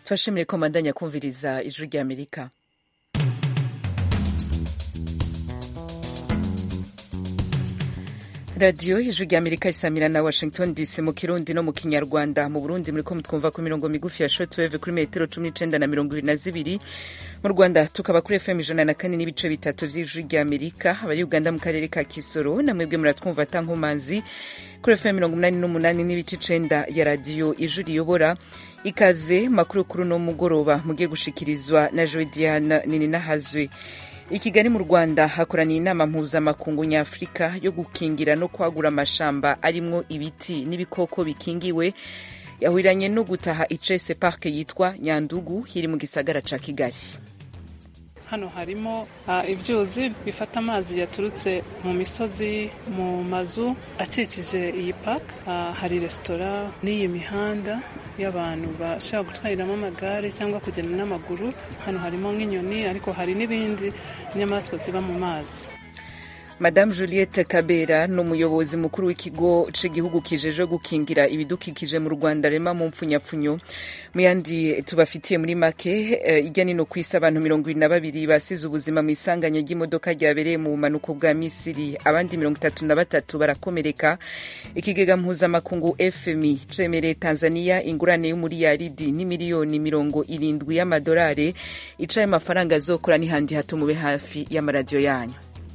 tubashimire ko mandanya kumviriza ijwi rya amerika radiyo ijwi rya amerika isamira na washington dc mu kirundi no mu kinyarwanda mu burundi muriko mutwumva ku mirongo migufi ya shortwave kuri metero cumi n'icenda na mirongo ibiri na zibiri mu rwanda tukaba kuri fm ijana na kane n'ibice bitatu vy'ijwi rya amerika abari uganda mu karere ka kisoro na mwebwe muratwumva tankomanzi kuri fm mirongo umunani n'umunani n'ibice icenda ya radiyo ijwi riyobora ikaze makuru kuri uno mugoroba mugiye gushikirizwa na joe diana nininahazwe i kigali mu rwanda hakoraniye inama mpuzamakungu nyafurika yo gukingira no kwagura amashamba arimwo ibiti n'ibikoko bikingiwe yahuriranye no gutaha icese parke yitwa nyandugu iri mu gisagara ca kigali hano harimo uh, ibyuzi bifata amazi yaturutse mu misozi mu mazu akikije iyi park uh, hari resitora n'iyi mihanda y'abantu bashobora gutwariramo amagare cyangwa kugenda n'amaguru hano harimo nk'inyoni ariko hari n'ibindi nyamaswa ziba mu mazi Madame Juliette Kabera ni umuyobozi mukuru w'ikigo c'igihugu kijeje gukingira ibidukikije mu Rwanda rema mu mpfunyapfunyo mu yandi tubafitiye muri make uh, ijya nino kwisi abantu mirongo ibiri na babiri basize ubuzima mu isanganya ry'imodoka ryabereye mu bumanuko bwa Misiri abandi mirongo itatu na batatu barakomereka ikigega mpuzamakungu FMI cemereye Tanzania ingurane y'umuriyaridi n'imiliyoni mirongo irindwi y'amadolari icaye amafaranga azokora n'ihandi hato mube hafi y'amaradiyo yanyu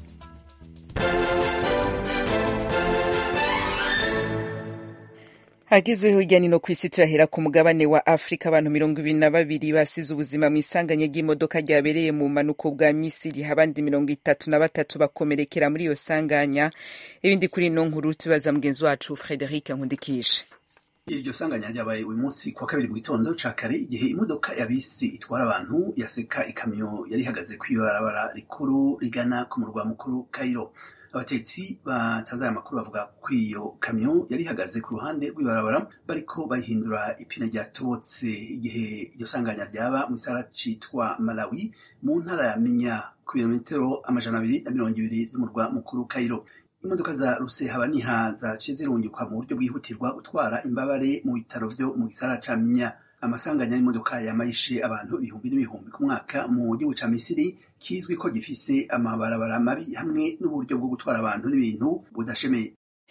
hagezweho hirya no ku isi turahera ku mugabane wa afurika abantu mirongo ibiri na babiri basize ubuzima mu isanganya ry'imodoka ryabereye mu manuko bwa misiri abandi mirongo itatu na batatu bakomerekera muri iyo sanganya ibindi kuri ino nkuru tubaza mugenzi wacu frederic nkundikije iryo sanganya ryabaye uyu munsi kuwa kabiri mu gitondo ca kare igihe imodoka ya bisi itwara abantu yaseka ikamyo yari ihagaze kw'ibarabara rikuru rigana ku murwa mukuru kairo abatetsi batanze aya makuru bavuga ko iyo kamyo yari ihagaze ku ruhande rw'ibarabara bariko bayihindura ipine ryatobotse igihe iryo sanganya ryaba mu gisagara citwa malawi mu ntara ya minya ku birometero amajana abiri na mirongo ibiri vy'umurwa mukuru kairo imodoka za rusehabaniha zaciye zirungikwa mu buryo bwihutirwa gutwara imbabare mu bitaro vyo mu gisagara ca minya amasanganya y'imodoka yamayishe abantu ibihumbi n'ibihumbi ku mwaka mu gihugu ca misiri kizwi ko gifise amabarabara mabi hamwe n'uburyo bwo gutwara abantu n'ibintu budashemeye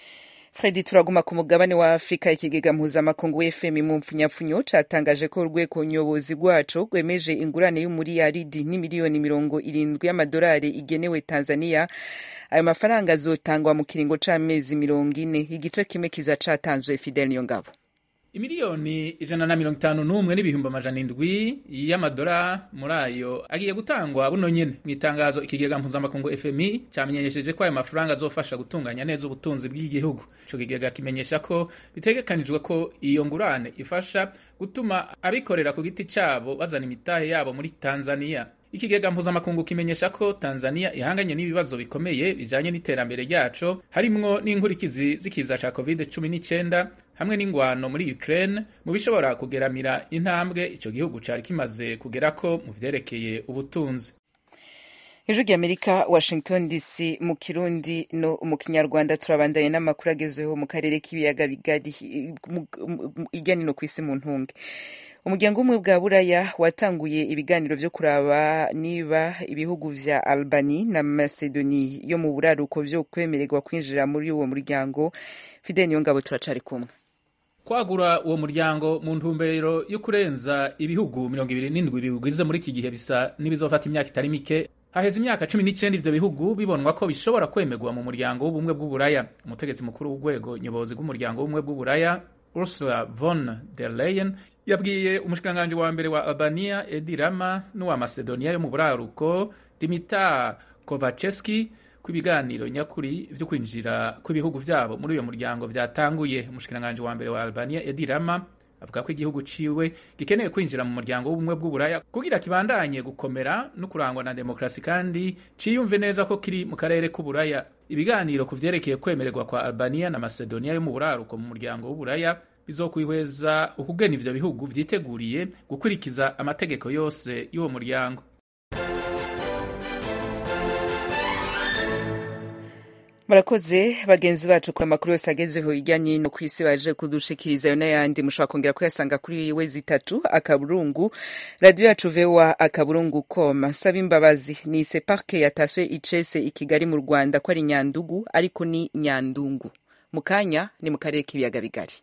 fredi turaguma ku mugabane wa afurika ikigega mpuzamakungu fm mu mpfunyapfunyo catangaje ko urwego nyobozi rwaco rwemeje ingurane y'umuriyaridi n'imiliyoni mirongo irindwi y'amadolari igenewe tanzania ayo mafaranga azotangwa mu kiringo c'amezi mirongo ine igice kimwe kiza catanzwe fidel niyongabo imiliyoni ijana na mirongo itanu n'umwe n'ibihumbi amajana indwi y'amadora muri ayo agiye gutangwa buno nyene mu itangazo ikigega mpuzamakungu fmi cyamenyesheje ko ayo mafaranga azofasha gutunganya neza ubutunzi bw'igihugu ico kigega kimenyesha ko bitegekanijwe ko iyo ngurane ifasha gutuma abikorera ku giti cabo bazana imitahe yabo muri tanzania ikigega mpuzamakungu kimenyesha ko tanzania ihanganye n'ibibazo bikomeye bijanye n'iterambere ryaco harimwo n'inkurikizi z'ikiza ca covid 19 hamwe n'ingwano muri ukraine mu bishobora kugeramira intambwe ico gihugu cari kimaze kugerako mu vyerekeye ubutunzi ijwi ry'amerika washington dc mu kirundi no mu kinyarwanda turabandanye n'amakuru agezweho mu karere k'ibiyaga bigari irya nino ku isi mu ntunge umuryango umwe bwa buraya watanguye ibiganiro vyo kuraba niba ibihugu vya albani na macedoni yo mu buraruko vyo kwemererwa kwinjira muri uwo muryango fidel niyo ngabo turacari kumwe kwagura uwo muryango mu ntumbero yo kurenza ibihugu mirongo ibiri n'indwi biwugize muri iki gihe bisa n'ibizofata imyaka itari mike haheze imyaka cumi n'icyenda ivyo bihugu bibonwa ko bishobora kwemerwa mu muryango w'ubumwe bw'uburaya umutegetsi mukuru w'urwego nyobozi rw'umuryango w'ubumwe bw'uburaya ursula von der leyen yabwiye umushikiranganji wa mbere wa albania edi rama n'uwa macedonia yo mu buraruko dimitar kovaceski ko ibiganiro nyakuri vyo kwinjira kw'ibihugu vyabo muri uyo muryango vyatanguye umushikiranganji wa mbere wa albania edi rama avuga ko igihugu ciwe gikeneye kwinjira mu muryango w'ubumwe bw'uburaya kugira kibandanye gukomera no kurangwa na demokrasi kandi ciyumve neza ko kiri mu karere k'uburaya ibiganiro ku vyerekeye kwemererwa kwa albania na macedonia yo mu buraruko mu muryango w'uburaya bizokwihweza ukugena ivyo bihugu vyiteguriye gukurikiza amategeko yose y'uwo muryango murakoze bagenzi bacu ku amakuru yose agezeho hirya no hino ku isi baje kudushikiriza ayo n'ayandi mushobora kongera kuyasanga kuri wezi itatu akaburungu radiyo yacu vewa akaburungu com saba imbabazi ni separke yataswe icese i kigali mu rwanda ko ari nyandugu ariko ni nyandungu mu kanya ni mu karere k'ibiyaga bigari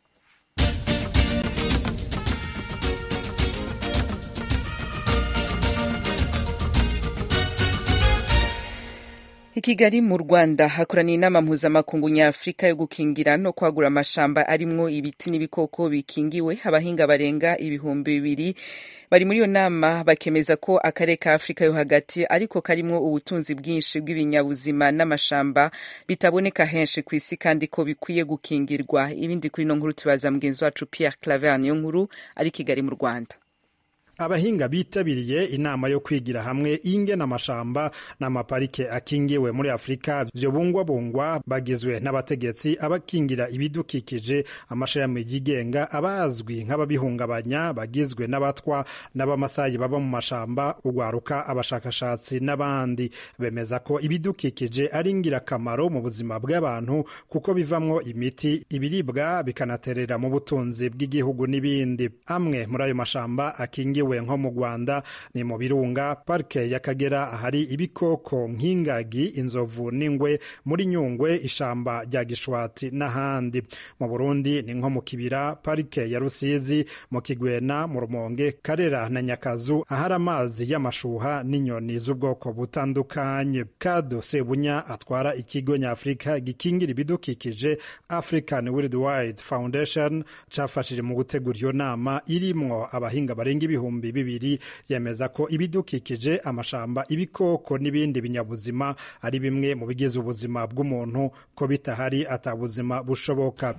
i kigali mu rwanda hakoraniye inama mpuzamakungu nyafurika yo gukingira no kwagura amashamba arimwo ibiti n'ibikoko bikingiwe abahinga barenga ibihumbi bibiri bari muri iyo nama bakemeza ko akarere ka afurika yo hagati ariko karimwo ubutunzi bwinshi bw'ibinyabuzima n'amashamba bitaboneka henshi ku isi kandi ko bikwiye gukingirwa ibindi kuri ino nkuru tubaza mugenzi wacu pierre claver niyo nkuru ari kigali mu rwanda abahinga bitabiriye inama yo kwigira hamwe ingena amashamba n'amaparike akingiwe muri afurika vyo bungwabungwa bagizwe n'abategetsi abakingira ibidukikije amashirahamwe yigenga abazwi nk'ababihungabanya bagizwe n'abatwa n'abamasayi baba mu mashamba ugwaruka abashakashatsi n'abandi bemeza ko ibidukikije ari ingirakamaro mu buzima bw'abantu kuko bivamwo imiti ibiribwa bikanaterera mu butunzi bw'igihugu n'ibindi amwe muri ayo mashamba akingiwe nko mu Rwanda ni mu birunga parike y'Akagera ahari ibikoko nk'ingagi inzovu n'ingwe muri Nyungwe ishamba rya Gishwati n'ahandi mu Burundi ni nko mu Kibira parike ya Rusizi mu Kigwena mu Rumonge Karera na Nyakazu ahari amazi y'amashuha n'inyoni z'ubwoko butandukanye Kado Sebunya atwara ikigo nyafurika gikingira ibidukikije African Worldwide Foundation cafashije mu gutegura iyo nama irimwo abahinga barenga ibihumbi bibiri yemeza ko ibidukikije amashamba ibikoko n'ibindi binyabuzima ari bimwe mu bigize ubuzima bw'umuntu ko bitahari atabuzima bushoboka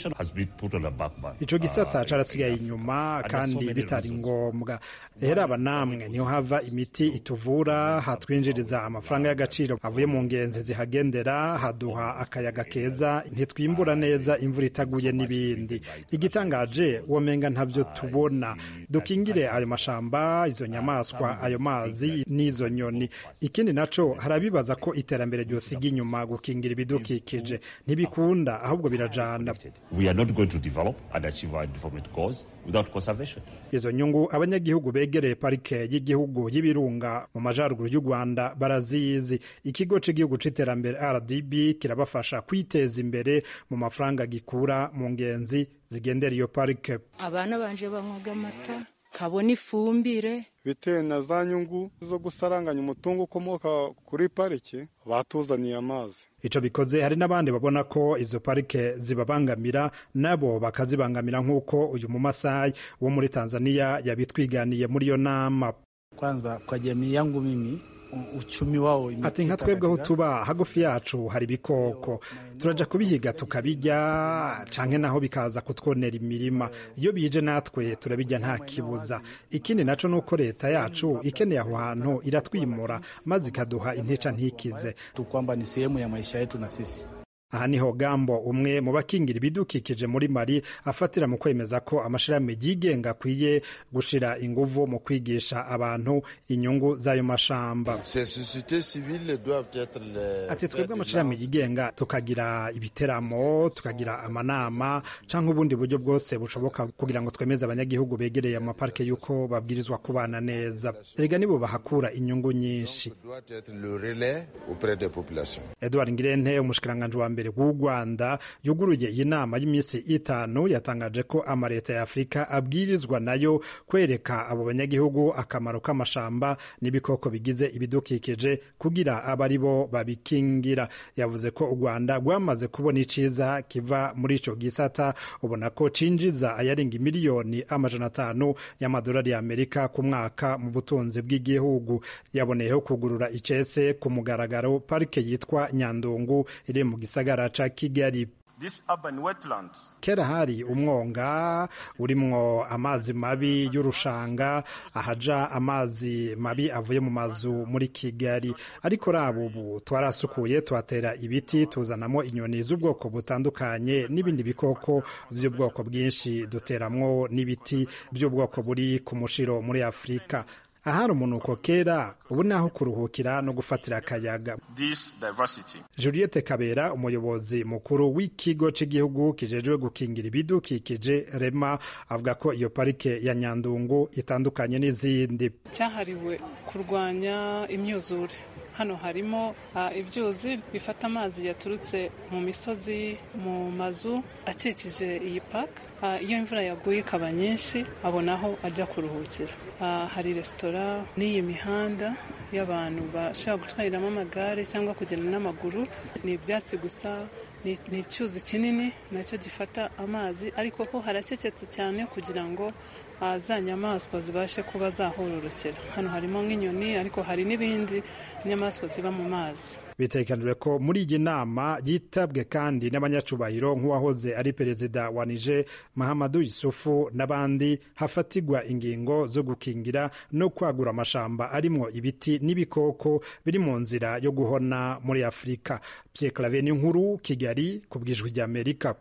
ico gisata carasigaye inyuma kandi bitari ngombwa rero aba namwe niho hava imiti ituvura hatwinjiriza amafaranga y'agaciro avuye mu ngenzi zihagendera haduha akayaga keza ntitwimbura neza imvura itaguye n'ibindi igitangaje womenga ntavyo tubona dukingire ayo mashamba izo nyamaswa ayo mazi n'izo nyoni ikindi naco harabibaza ko iterambere ryosiga inyuma gukingira ibidukikije ntibikunda ahubwo birajana izo nyungu abanyagihugu begereye parike y'igihugu y'ibirunga mu majaruguru y'u rwanda barazizi ikigo cy'igihugu c'iterambere rdb kirabafasha kwiteza imbere mu mafaranga gikura mu ngenzi zigendera iyo parike abana banje banywaga amata kabona ifumbire bitewe na za nyungu zo gusaranganya umutungo ukomoka kuri parike batuzaniye amazi ico bikoze hari n'abandi babona ko izo parike zibabangamira nabo bakazibangamira nk'uko uyu mumasayi wo muri tanzania yabitwiganiye muri iyo nama kwanza kwa jamii yangu mimi uchumi wao ati nka twebwe aho tuba hagufi yacu hari ibikoko turaja kubihiga tukabijya canke naho bikaza kutwonera imirima iyo bije natwe turabijya nta kibuza ikindi naco nuko leta yacu ikeneye aho hantu iratwimura maze ikaduha intica ntikize kwamba ni sehemu ya maisha yetu na sisi aha niho gambo umwe mu bakingira ibidukikije muri mari afatira mu kwemeza ko amashirahamwe yigenga akwiye gushira inguvu mu kwigisha abantu inyungu z'ayo mashamba ati twebwe amashirahamwe yigenga tukagira ibiteramo tukagira amanama canke ubundi buryo bwose bushoboka kugira ngo twemeze abanyagihugu begereye amaparike y'uko babwirizwa kubana neza erega nibo bahakura inyungu nyinshi edward ngirente umushikiranganji wa mbere w'u rwanda yuguruye iyi nama y'iminsi itanu yatangaje ko amaleta ya afurika abwirizwa nayo kwereka abo banyagihugu akamaro k'amashamba n'ibikoko bigize ibidukikije kugira abe ari bo babikingira yavuze ko u rwanda rwamaze kubona iciza kiva muri ico gisata ubona ko cinjiza ayarenga imiliyoni amajana atanu y'amadolari y'amerika ku mwaka mu butunzi bw'igihugu yaboneyeho kugurura icese ku mugaragaro parike yitwa nyandungu iri mu gisagara ca kigali kera hari umwonga urimwo amazi mabi y'urushanga ahaja amazi mabi avuye mu mazu muri kigali ariko raba ubu twarasukuye tuhatera ibiti tuzanamo inyoni z'ubwoko butandukanye n'ibindi bikoko by'ubwoko bwinshi duteramwo n'ibiti by'ubwoko buri ku mushiro muri afurika ahari umunuko kera ubu naho kuruhukira no gufatira akayaga juliette kabera umuyobozi mukuru w'ikigo cy'igihugu kijejwe gukingira ibidukikije rema avuga ko iyo parike ya nyandungu itandukanye n'izindi cyahariwe kurwanya imyuzure hano harimo ibyuzi bifata amazi yaturutse mu misozi mu mazu akikije iyi paka iyo imvura yaguye ikaba nyinshi abona aho ajya kuruhukira hari resitora n'iyi mihanda y'abantu bashobora gutwariramo amagare cyangwa kugenda n'amaguru ni ibyatsi gusa ni icyuzi kinini nacyo gifata amazi ariko ho harakeketse cyane kugira ngo za nyamaswa zibashe kuba zahororokera hano harimo nk'inyoni ariko hari n'ibindi inyamaswa ziba mu mazi bitekanijwe ko muri iyi nama yitabwe kandi n'abanyacubahiro nk'uwahoze ari perezida wa nije mahamadu yusufu n'abandi hafatigwa ingingo zo gukingira no kwagura amashamba arimwo ibiti n'ibikoko biri mu nzira yo guhona muri afurika pierre clave n'inkuru kigali ku bwijwi ry'amerika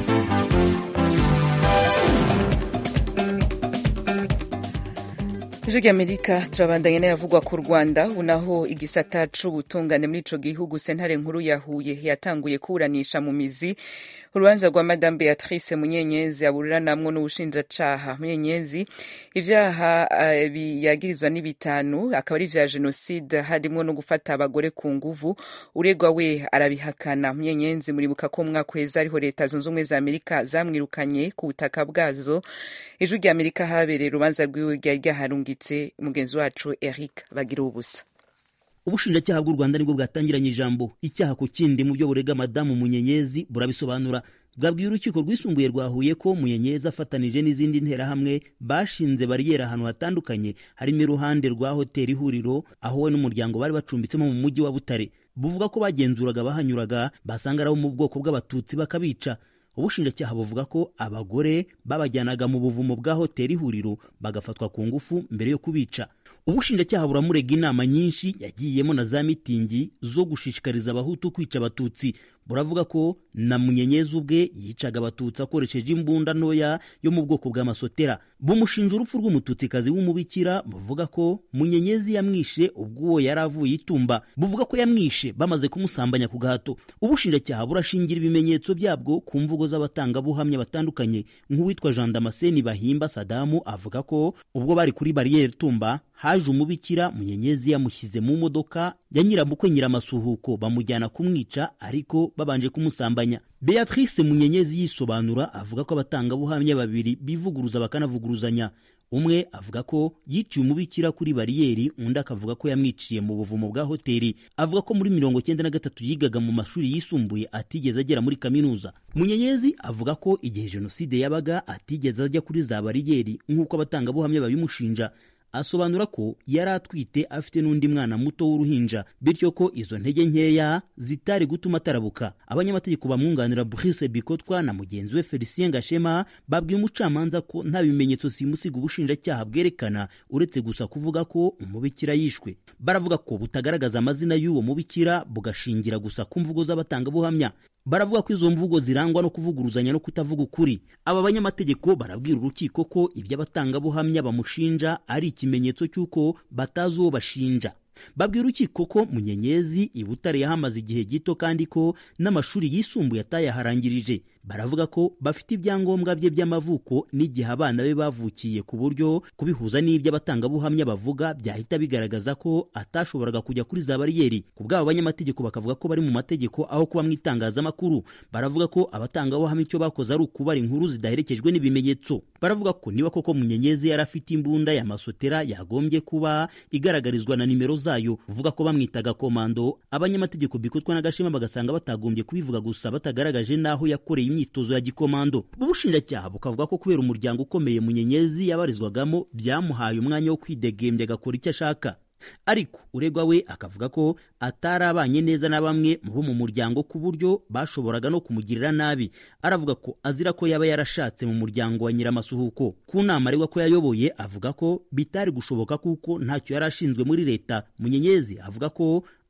ijwi ry'amerika turabandanya n'ayavugwa ku rwanda ubu naho igisata c'ubutungane muri ico gihugu sentare nkuru ya huye yatanguye kuburanisha mu mizi urubanza rwa madame beatrice munyenyezi aburiranamwo n'ubushinjacaha munyenyezi ivyaha uh, yagirizwa ni bitanu akaba ari vya jenoside harimwo no gufata abagore ku nguvu uregwa we arabihakana munyenyezi muribuka ko mwaka uheze ariho leta zunze ubumwe za amerika zamwirukanye ku butaka bwazo ijwi ry'amerika habereye urubanza rwiwe ryari ryaharungitse mugenzi wacu eric bagira ubusa ubushinjacyaha bw'u rwanda nibwo bwatangiranye ijambo icyaha ku kindi mu byo burega madamu munyenyezi burabisobanura bwabwiye urukiko rwisumbuye rwa huye ko munyenyezi afatanije n'izindi nterahamwe bashinze bariyeri ahantu hatandukanye harimo iruhande rwa hoteli ihuriro aho we n'umuryango bari bacumbitsemo mu mujyi wa butare buvuga ko bagenzuraga abahanyuraga basanga ari abo mu bwoko bw'abatutsi bakabica ubushinjacyaha buvuga ko abagore babajyanaga mu buvumo bwa hoteli ihuriro bagafatwa ku ngufu mbere yo kubica ubushinjacyaha buramurega inama nyinshi yagiyemo na za mitingi zo gushishikariza abahutu kwica abatutsi buravuga ko na munyenyezi ubwe yicaga abatutsi akoresheje imbunda ntoya yo mu bwoko bw'amasotera bumushinja urupfu rw'umututsikazi w'umubikira buvuga ko munyenyezi yamwishe ubwo uwo yari avuye itumba buvuga ko yamwishe bamaze kumusambanya ku gahato ubushinjacyaha burashingira ibimenyetso byabwo ku mvugo z'abatangabuhamya batandukanye nk'uwitwa jean damascene bahimba sadamu avuga ko ubwo bari kuri bariyeri tumba haje umubikira munyenyezi yamushyize mu modoka ya nyiramukwe nyiramasuhuko bamujyana kumwica ariko babanje kumusambanya beatrice munyenyezi yisobanura avuga ko abatangabuhamya babiri bivuguruza bakanavuguruzanya umwe avuga ko yiciye umubikira kuri bariyeri undi akavuga ko yamwiciye mu buvumo bwa hoteli avuga ko muri mirongo cyenda na gatatu yigaga mu mashuri yisumbuye atigeze agera muri kaminuza munyenyezi avuga ko igihe jenoside yabaga atigeze ajya kuri za bariyeri nk'uko abatangabuhamya babimushinja asobanura ko yari atwite afite n'undi mwana muto w'uruhinja bityo ko izo ntege nkeya zitari gutuma atarabuka abanyamategeko bamwunganira Brice Bikotwa na mugenzi we Felicien Gashema babwiye umucamanza ko nta bimenyetso simusiga ubushinjacyaha bwerekana uretse gusa kuvuga ko umubikira yishwe baravuga ko butagaragaza amazina y'uwo mubikira bugashingira gusa ku mvugo z'abatangabuhamya baravuga ko izo mvugo zirangwa no kuvuguruzanya no kutavuga ukuri aba banyamategeko barabwira urukiko ko ibyo abatangabuhamya bamushinja ari ikimenyetso cy'uko batazi uwo bashinja babwira urukiko ko munyenyezi i butare yahamaze igihe gito kandi ko n'amashuri yisumbuye atayaharangirije baravuga ko bafite ibyangombwa bye by'amavuko n'igihe abana be bavukiye ku buryo kubihuza n'ibyo abatangabuhamya bavuga byahita bigaragaza ko atashoboraga kujya kuri za bariyeri ku bw'abo banyamategeko bakavuga ko bari mu mategeko aho kuba mu itangazamakuru baravuga ko abatangabuhamya icyo bakoze ari ukubara inkuru zidaherekejwe n'ibimenyetso baravuga ko niba koko munyenyezi yari afite imbunda ya masotera yagombye kuba igaragarizwa na nimero zayo uvuga ko bamwitaga komando abanyamategeko bikotwa n'agashema bagasanga batagombye kubivuga gusa batagaragaje n'aho yakoreye imyitozo ya gikomando ubushinjacyaha bukavuga ko kubera umuryango ukomeye munyenyezi yabarizwagamo byamuhaye umwanya wo kwidegembya agakora icyo ashaka ariko uregwa we akavuga ko atari abanye neza na bamwe mu bo mu muryango ku buryo bashoboraga no kumugirira nabi aravuga ko azira ko yaba yarashatse mu muryango wa nyiramasuhuko ku nama aregwa ko yayoboye avuga ko bitari gushoboka kuko ntacyo yari ashinzwe muri leta munyenyezi avuga ko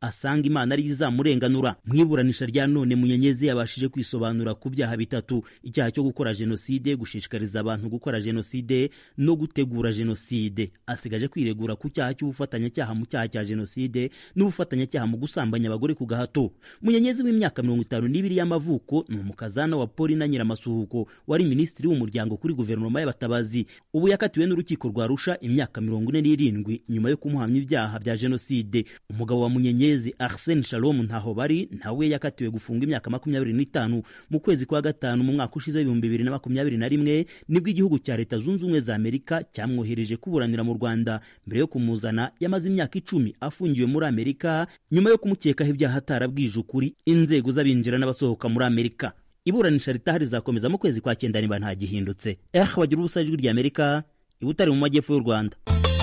asanga imana ariyo izamurenganura mu iburanisha rya none munyenyezi yabashije kwisobanura ku byaha bitatu icyaha cyo gukora jenoside gushishikariza abantu gukora jenoside no gutegura jenoside asigaje kwiregura ku cyaha cy'ubufatanyacyaha mu cyaha cya jenoside n'ubufatanyacyaha mu gusambanya abagore ku gahato munyenyezi w'imyaka mirongo itanu n'ibiri y'amavuko ni umukazana wa polina nyiramasuhuko wari minisitiri w'umuryango kuri guverinoma y'abatabazi ubu yakatiwe n'urukiko rwa rusha imyaka mirongo ine n'irindwi nyuma yo kumuhamya ibyaha bya jenoside umugabo wa munyenyezi arsene shalom ntaho bari nawe yakatiwe gufunga imyaka makumyabiri n'itanu mu kwezi kwa gatanu mu mwaka ushize w'ibihumbi bibiri na makumyabiri na rimwe nibwo igihugu cya leta zunze ubumwe za amerika cyamwohereje kuburanira mu rwanda mbere yo kumuzana yamaze imyaka icumi afungiwe muri amerika nyuma yo kumukekaho ibyaha atarabwije ukuri inzego z'abinjira n'abasohoka muri amerika iburanisha ritaha rizakomeza mu kwezi kwa cyenda niba nta gihindutse eh bagira ubusa ijwi rya amerika ibutari mu majyepfo y'u rwanda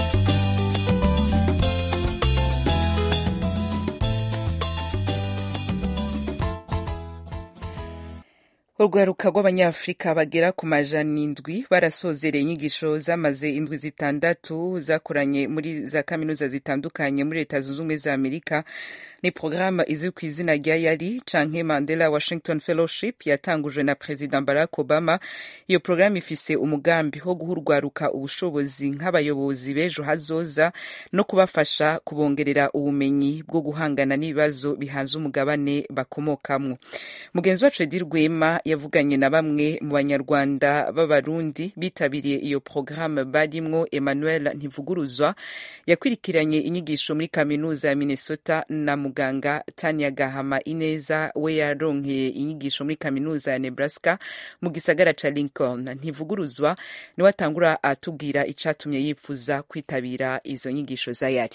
urwaruka rw'abanyafurika bagera ku majana indwi barasozereye inyigisho zamaze indwi zitandatu zakoranye muri za kaminuza zitandukanye muri leta zunze ubumwe za amerika ni porogaramu izwi ku izina rya yari canke mandela washington fellowship yatangujwe na perezida barack obama iyo porogaramu ifise umugambi wo guha urwaruka ubushobozi nk'abayobozi b'ejo hazoza no kubafasha kubongerera ubumenyi bwo guhangana n'ibibazo bihanze umugabane bakomokamwo mugenzi wacu edi rwema yavuganye na bamwe mu banyarwanda b'abarundi bitabiriye iyo porogaramu barimwo emmanuel ntivuguruzwa yakurikiranye inyigisho muri kaminuza ya minnesota na muganga tania gahama ineza we yaronkeye inyigisho muri kaminuza ya nebraska mu gisagara ca lincoln ntivuguruzwa niwe atangura atubwira icatumye yifuza kwitabira izo nyigisho za yari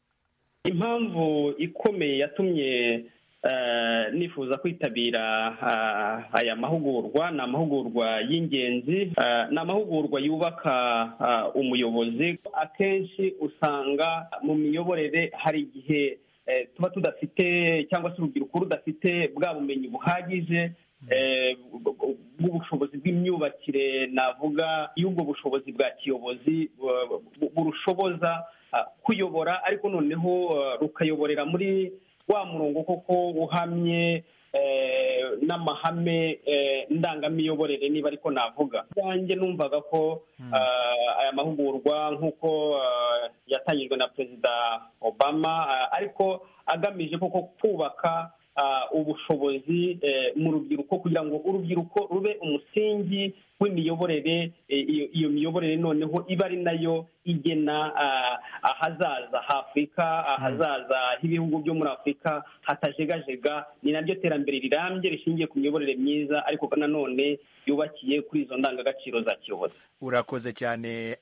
impamvu ikomeye yatumye nifuza kwitabira aya mahugurwa ni amahugurwa y'ingenzi ni amahugurwa yubaka umuyobozi akenshi usanga mu miyoborere hari igihe tuba tudafite cyangwa se urubyiruko rudafite bwa bumenyi buhagije bw'ubushobozi bw'imyubakire navuga y'ubwo bushobozi bwa kiyobozi burushoboza kuyobora ariko noneho rukayoborera muri wa murongo koko uhamye n'amahame ndangamiyoborere niba ariko navuga bwanjye numvaga ko aya mahugurwa nk'uko yatangijwe na perezida obama ariko agamije koko kubaka ubushobozi mu rubyiruko kugira ngo urubyiruko rube umusingi w'imiyoborere iyo miyoborere noneho iba ari nayo igena ahazaza h'afurika ahazaza h'ibihugu byo muri afurika hatajegajega ni naryo terambere rirambye rishingiye ku miyoborere myiza ariko nanone yubakiye kuri izo ndangagaciro za kiyobozi urakoze cyane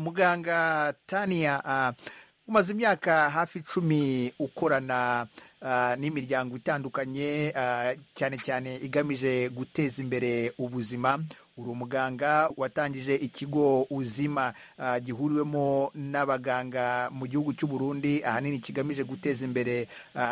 muganga taniya umaze imyaka hafi icumi ukorana n'imiryango itandukanye cyane cyane igamije guteza imbere ubuzima uri umuganga watangije ikigo uzima gihuriwemo n'abaganga mu gihugu cy'u Burundi ahanini kigamije guteza imbere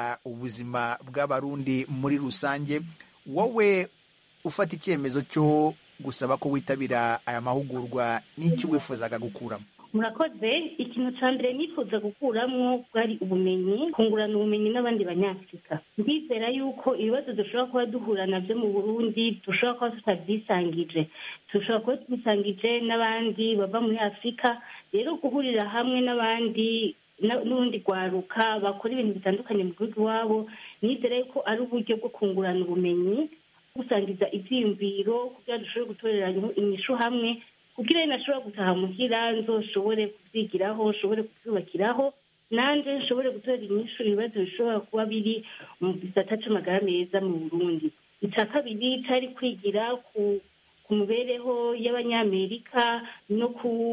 ubuzima bw'abarundi muri rusange wowe ufata icyemezo cyo gusaba ko witabira aya mahugurwa n'iki wifuzaga gukuramo murakoze ikintu cya mbere nifuza gukuramo bwari ubumenyi kungurana ubumenyi n'abandi banyafurika ndizera yuko ibibazo dushobora kuba duhura nabyo mu burundi dushobora kuba tutabyisangije dushobora kuba tubisangije n'abandi bava muri afurika rero guhurira hamwe n'abandi n'ubundi rwaruka bakora ibintu bitandukanye mu gihugu iwabo nizera yuko ari uburyo bwo kungurana ubumenyi gusangiza ibyiyumviro kugira ngo dushobore gutorera inyishu hamwe kugira ngo nashobora gutaha muhira nzoshobore kubyigiraho nshobore kubyubakiraho nanjye nshobore gutora inyishu ibibazo bishobora kuba biri mu gisata cy'amagara meza mu burundi icya kabiri cyari kwigira ku ku mibereho y'abanyamerika no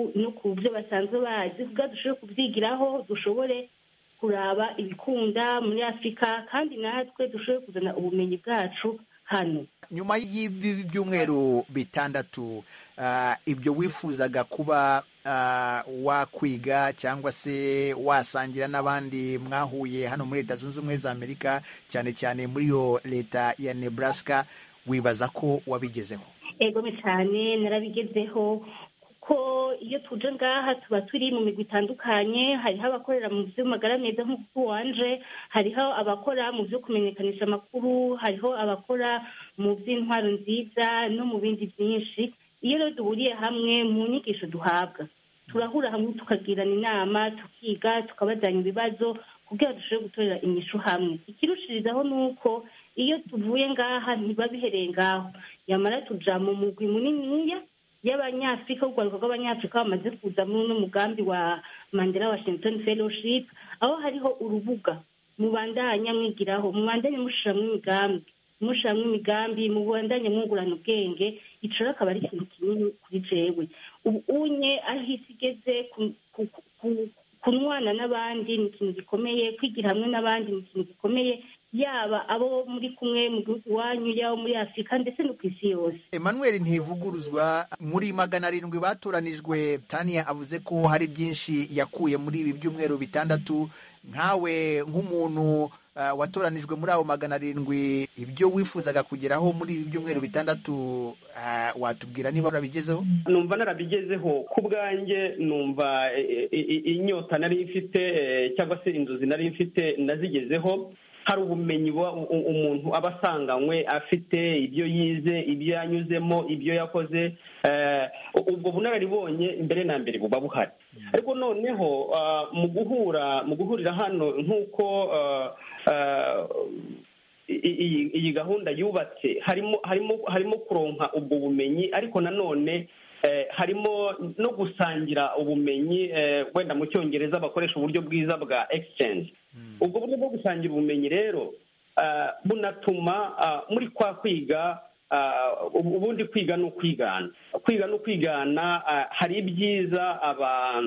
ku byo basanzwe bazi kugira dushobore kubyigiraho dushobore kuraba ibikunda muri afurika kandi natwe dushobore kuzana ubumenyi bwacu hano nyuma y'ibi byumweru bitandatu ibyo wifuzaga kuba wakwiga cyangwa se wasangira n'abandi mwahuye hano muri leta zunze ubumwe za amerika cyane cyane muri iyo leta ya nebraska wibaza ko wabigezeho ego cyane narabigezeho ko iyo tuje ngaha tuba turi mu migwi itandukanye hariho abakorera mu by'amagara meza nk'uko wanje hariho abakora mu byo kumenyekanisha amakuru hariho abakora mu by'intwaro nziza no mu bindi byinshi iyo rero duhuriye hamwe mu nyigisho duhabwa turahura hamwe tukagirana inama tukiga tukabazanya ibibazo kugira dushobore gutorera inyishu hamwe ikirushirizaho ni uko iyo tuvuye ngaha ntiba bihereye ngaho yamara tuja mu mugwi muniniya y'abanyafurika urwaruka rw'abanyafurika bamaze kuza muri uno mugambi wa mandela washington fellowship aho hariho urubuga mubandanya mwigiraho mubandanye mushiramwo imigambi mushiramwo imigambi mubandanye mwungurana ubwenge ico rero akaba ari ikintu kinini kuri jewe ubu unye aho isi igeze ku- ku- ku- kunwana n'abandi ni ikintu gikomeye kwigira hamwe n'abandi ni ikintu gikomeye yaba abo muri kumwe mu gihugu iwanyu yaba muri afurika ndetse no ku isi yose emmanuel ntivuguruzwa muri magana arindwi batoranijwe tania avuze ko hari byinshi yakuye muri ibi byumweru bitandatu nkawe nk'umuntu ah, watoranijwe muri abo magana arindwi ibyo wifuzaga kugeraho muri ibi byumweru bitandatu ah, watubwira niba urabigezeho numva narabigezeho ku bwanjye numva eh, eh, eh, inyota nari mfite eh, cyangwa se inzozi nari mfite nazigezeho hari ubumenyi buba u- u- umuntu aba asanganywe afite ibyo yize ibyo yanyuzemo ibyo yakoze eh, ubwo bunararibonye mbere na mbere buba buhari ariko noneho ah, mu guhura mu guhurira hano nk'uko ah, ah, i- iyi iyi gahunda yubatse harimo harimo harimo kuronka ubwo bumenyi ariko nanone eh, harimo no gusangira ubumenyi eh, wenda mu cyongereza bakoresha uburyo bwiza bwa exchange ubwo buryo bwo gusangira ubumenyi rero ah, bunatuma ah, muri kwa kwiga ah, ubu- ubundi kwiga ni ukwigana kwiga ni ukwigana ah, hari ibyiza aba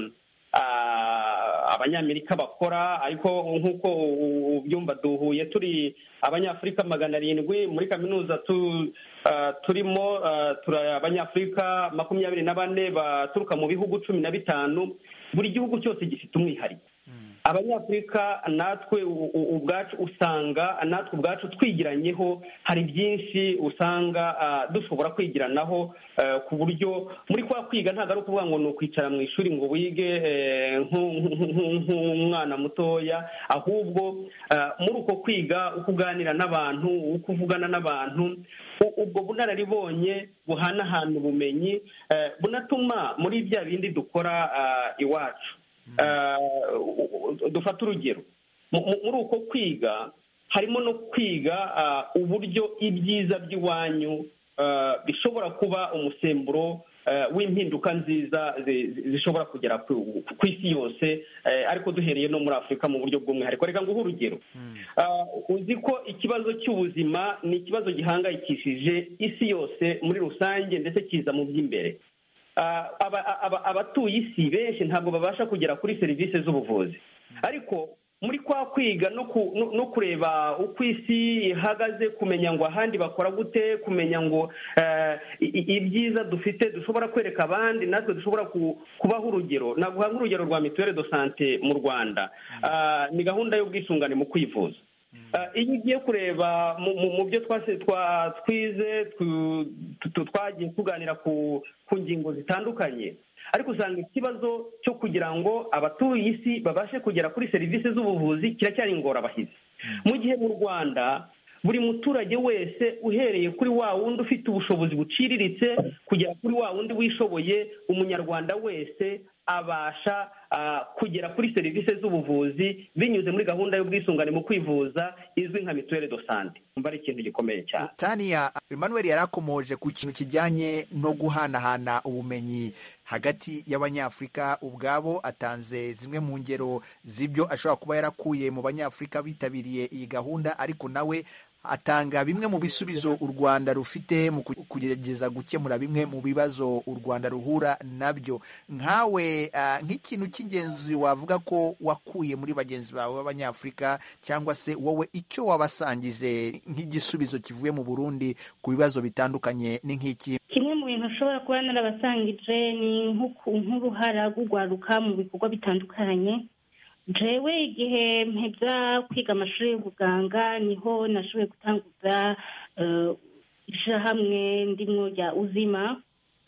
ah, abanyamerika bakora ariko nk'uko u- ubyumva duhuye turi abanyafurika magana arindwi muri kaminuza tu, ah, turimo ah, turi abanyafurika makumyabiri na bane baturuka mu bihugu cumi na bitanu buri gihugu cyose gifite umwihariko abanyafurika natwe u- u- ubwacu usanga natwe ubwacu twigiranyeho hari byinshi usanga ah, dushobora kwigiranaho eh, ku buryo muri kwa kwiga ntabwo ari ukuvuga ngo ni ukwicara mu ishuri ngo wige eh, nk'u- nk'u- nk'u- nk'umwana mutoya ahubwo ah, muri uko kwiga uko uganira n'abantu uko uvugana n'abantu u- ubwo bunararibonye buhanahana ubumenyi eh, bunatuma muri bya bindi dukora ah, iwacu Ah, u- u- dufate urugero Mu- mu- muri uko kwiga harimo no kwiga ah, uburyo ibyiza by'iwanyu ah, bishobora kuba umusemburo ah, w'impinduka nziza zi- zi- zishobora kugera ku ku isi yose eh, ariko duhereye no muri afurika mu buryo bw'umwihariko reka nguhe urugero Ah, uzi ko ikibazo cy'ubuzima ni ikibazo gihangayikishije isi yose muri rusange ndetse kiza mu by'imbere Ah, aba- aba- abatuye isi benshi ntabwo babasha kugera kuri serivisi z'ubuvuzi ariko muri kwa kwiga no ku- no- no kureba uko isi ihagaze kumenya ngo ahandi bakora gute kumenya ngo eh, i- i- ibyiza dufite dushobora kwereka abandi natwe dushobora ku- kubaho urugero naguha nk'urugero rwa mituweli do sante mu rwanda Ah, ni gahunda y'ubwisungane mu kwivuza Ah, iyo ugiye kureba mu- mu mu byo twase- twa- twize tu- tu- twagiye tuganira ku ku ngingo zitandukanye ariko usanga ikibazo cyo kugira ngo abatuye isi babashe kugera kuri serivisi z'ubuvuzi kiracyari ingorabahizi mu gihe mu rwanda buri muturage wese uhereye kuri wa wundi ufite ubushobozi buciriritse kugera kuri wa wundi wishoboye umunyarwanda wese abasha ah, kugera kuri serivisi z'ubuvuzi binyuze muri gahunda y'ubwisungane mu kwivuza izwi nka mituweli do sante umva ari ikintu gikomeye cyane tania emmanuel yari akomoje ku kintu kijyanye no guhanahana ubumenyi hagati y'abanyafurika ubwabo atanze zimwe mu ngero z'ibyo ashobora kuba yarakuye mu banyafurika bitabiriye iyi gahunda ariko nawe atanga bimwe mu bisubizo u rwanda rufite mu ku- kugerageza gukemura bimwe mu bibazo u rwanda ruhura nabyo nkawe ah, nk'ikintu cy'ingenzi wavuga ko wakuye muri bagenzi bawe b'abanyafurika cyangwa se wowe icyo wabasangije nk'igisubizo kivuye mu burundi ku bibazo bitandukanye ni nk'iki kimwe mu bintu ushobora kuba narabasangije ni nk'uku- nk'uruhara rw'urwaruka mu bikorwa bitandukanye jewe igihe mpebya kwiga amashuri y'ubuganga niho nashoboye gutanguza eh, ishyirahamwe ndimwo rya uzima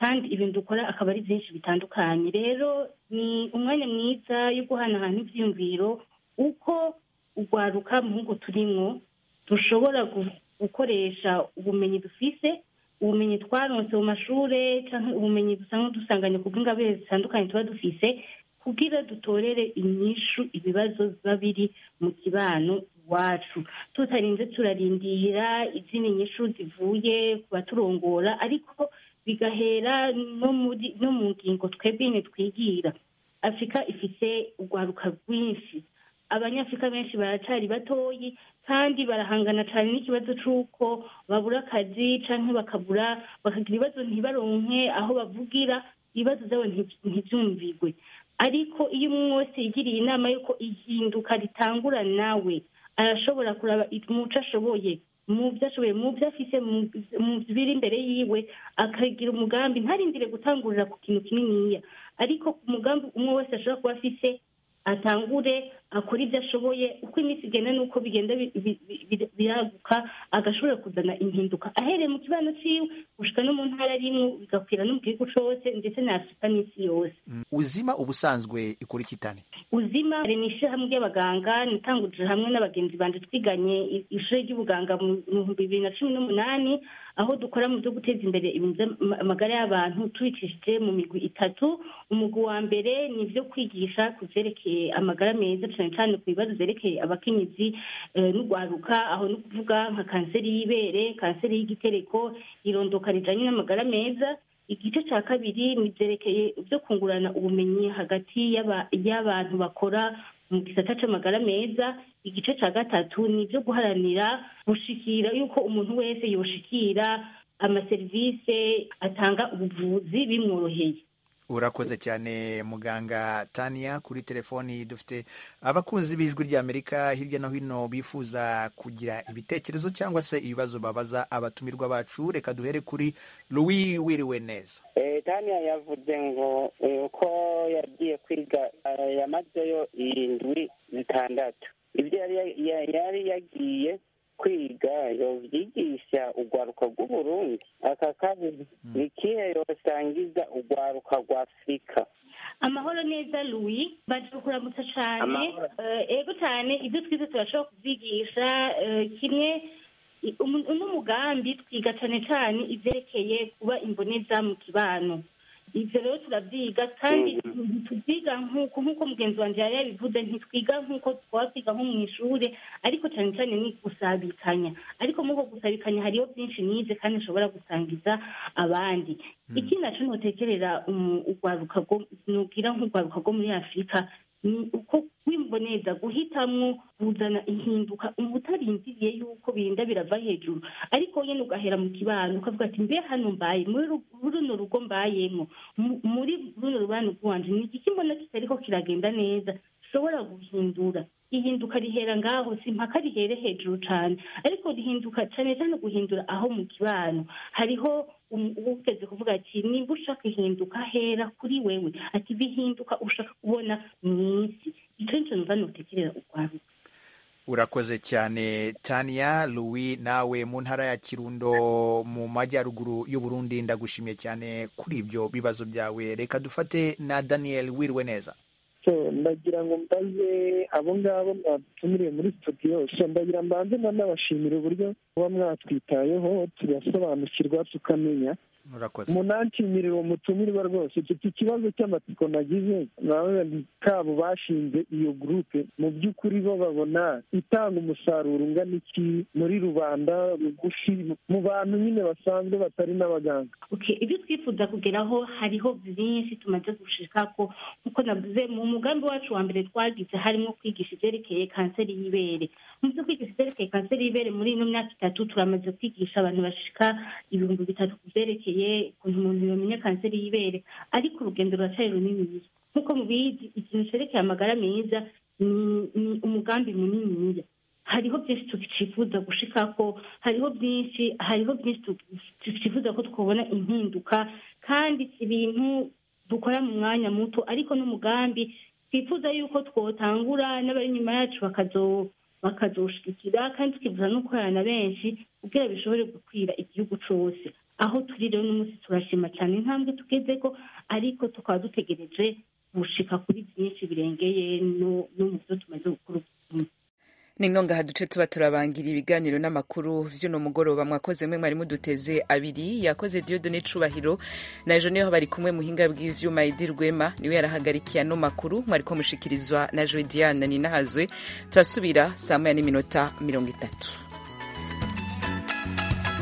kandi ibintu dukora akaba ari byinshi bitandukanye rero ni umwanya mwiza yo guhanahana ibyiyumviro uko urwaruka mu ngo turimo dushobora gukoresha ubumenyi dufise ubumenyi twaronse mu mashuri cyangwa ubumenyi dusanzwe dusanganye ku bw'ingabire zitandukanye tuba dufise kugira dutorere inyishu ibibazo biba biri mu kibano iwacu tutarinze turarindira izindi nyishu zivuye ku baturongora ariko bigahera no mu ngingo twebwe nyine twigira afurika ifite urwaruka rwinshi abanyafurika benshi baracari batoyi kandi barahangana cyane n'ikibazo cy'uko babura akazi cyangwa bakabura bakagira ibibazo ntibaronke aho bavugira ibibazo byabo ntibyumvigwe ariko iyo umwe wese yigiriye inama y'uko ihinduka ritangura nawe arashobora kuraba umuco ashoboye mu byo ashoboye mu byo afise mu biri imbere yiwe akagira umugambi ntarindire gutangurira ku kintu kininiya ariko ku mugambi umwe wese ashobora kuba afise atangure akora ibyo ashoboye uko iminsi igenda n'uko bigenda biraguka agashobora kuzana impinduka ahereye mu kibano ciwe gushika no mu ntara rimwe bigakwira no mu gihugu cose ndetse na afurika n'isi yose uzima ubusanzwe ikora iki tani uzima ni ishyirahamwe ry'abaganga nitangurije hamwe n'abagenzi banje twiganye ishuri ry'ubuganga mu bihumbi bibiri na cumi n'umunani aho dukora mu byo guteza imbere amagara y'abantu tubicishije mu migwi itatu umugwi wa mbere ni ibyo kwigisha ku byerekeye amagara meza cyane cyane ku bibazo byerekeye abakenyezi n'urwaruka aho ni ukuvuga nka kanseri y'ibere kanseri y'igitereko irondoka rijanye n'amagara meza igice cya kabiri ni byerekeye byo kungurana ubumenyi hagati y'abantu bakora mu gisata cy'amagara meza igice cya gatatu ni ibyo guharanira gushikira yuko umuntu wese yoshikira amaserivisi atanga ubuvuzi bimworoheye urakoze cyane muganga tania kuri telefoni dufite abakunzi b'ijwi ry'amerika hirya no hino bifuza kugira ibitekerezo cyangwa se ibibazo babaza abatumirwa bacu reka duhere kuri louis wiriwe neza tania yavuze ngo uko yagiye kwiga yamazeyo indwi zitandatu ibyo yari yagiye kwiga yobyigisha urwaruka rw'uburundi aka kabiri ni ikihe yosangiza urwaruka rwa afurika amahoro neza louis baje kuramutsa cyane ego cyane ibyo twize turashobora kubyigisha kimwe uno mugambi twiga cyane cyane ibyerekeye kuba imboneza mu kibano ibyo rero turabyiga kandi ntitubyiga nk'uko nk'uko mugenzi wanjye yari yabivuze ntitwiga nk'uko twaba twiga nko mu ishuri ariko cyane cyane ni gusabikanya ariko muri uko gusabikanya hariho byinshi nize kandi nshobora gusangiza abandi iki nacyo ntutekerera urwaruka nubwira nk'urwaruka rwo muri afurika ni uko wimboneza guhitamwo kuzana ihinduka utarindiriye yuko birinda birava hejuru ariko nyine ugahera mu kibano ukavuga ati mbe hano mbaye muri runo rugo mbayemo muri runo rubano rwanje ni igiki mbona kitariko kiragenda neza ushobora guhindura ihinduka rihera ngaho si mpaka rihere hejuru cyane ariko rihinduka cyane cyane guhindura aho mu kibano hariho ugeze kuvuga ati nimba ushaka ihinduka hera kuri wewe ati bihinduka ushaka kubona mu isi icyo nicyo numva nutekerera urwaruka urakoze cyane tania louis nawe mu ntara ya kirundo mu majyaruguru y'uburundi ndagushimiye cyane kuri ibyo bibazo byawe reka dufate na daniel wiriwe neza ndagira ngo mbaze abo ngabo mwatumiriye muri studio ndagira mbanze nanabashimira uburyo muba mwatwitayeho tugasobanukirwa tukamenya munanshimira uwo mutumirwa rwose mfite ikibazo cy'amatsiko nagize nawe kabo bashinze iyo gurupe mu by'ukuri bo babona itanga umusaruro ungana iki muri rubanda rugufi mu bantu nyine basanzwe batari n'abaganga ibyo twifuza kugeraho hariho byinshi tumaze gushika ko nk'uko navuze mu mugambi wacu wa mbere twagize harimo kwigisha ibyerekeye kanseri y'ibere mu byo kwigisha ibyerekeye kanseri y'ibere muri ino myaka itatu turamaze kwigisha abantu bashika ibihumbi bitatu ku byerekeye ukuntu umuntu yamenya kanseri y'ibere ariko urugendo ruracyari runini nk'uko mubizi ikintu cyerekeye amagara meza ni umugambi munini hariho byinshi tukifuza gushikako hariho byinshi hariho byinshi tukifuza ko twabona impinduka kandi si ibintu dukora mu mwanya muto ariko n'umugambi twifuza yuko twotangura n'abari inyuma yacu bakazo bakazoshigikira kandi tukifuza no gukorana na benshi kugira bishobore gukwira igihugu cyose aho turi rero n'umunsi turashima cyane intambwe tugezeko ariko tukaba dutegereje gushika kuri byinshi birengeye no mu byo tumaze gukora ni nongaha duce tuba turabangira ibiganiro n'amakuru vy'uno mugoroba mwakoze mwe mwari muduteze abiri yakoze Dieudonne Cubahiro na ejo niho bari kumwe muhinga bw'ivyuma Edi Rwema niwe yarahagarikiye ano makuru mwariko mushikirizwa na Joe Diane Ninahazwe turasubira saa moya n'iminota mirongo itatu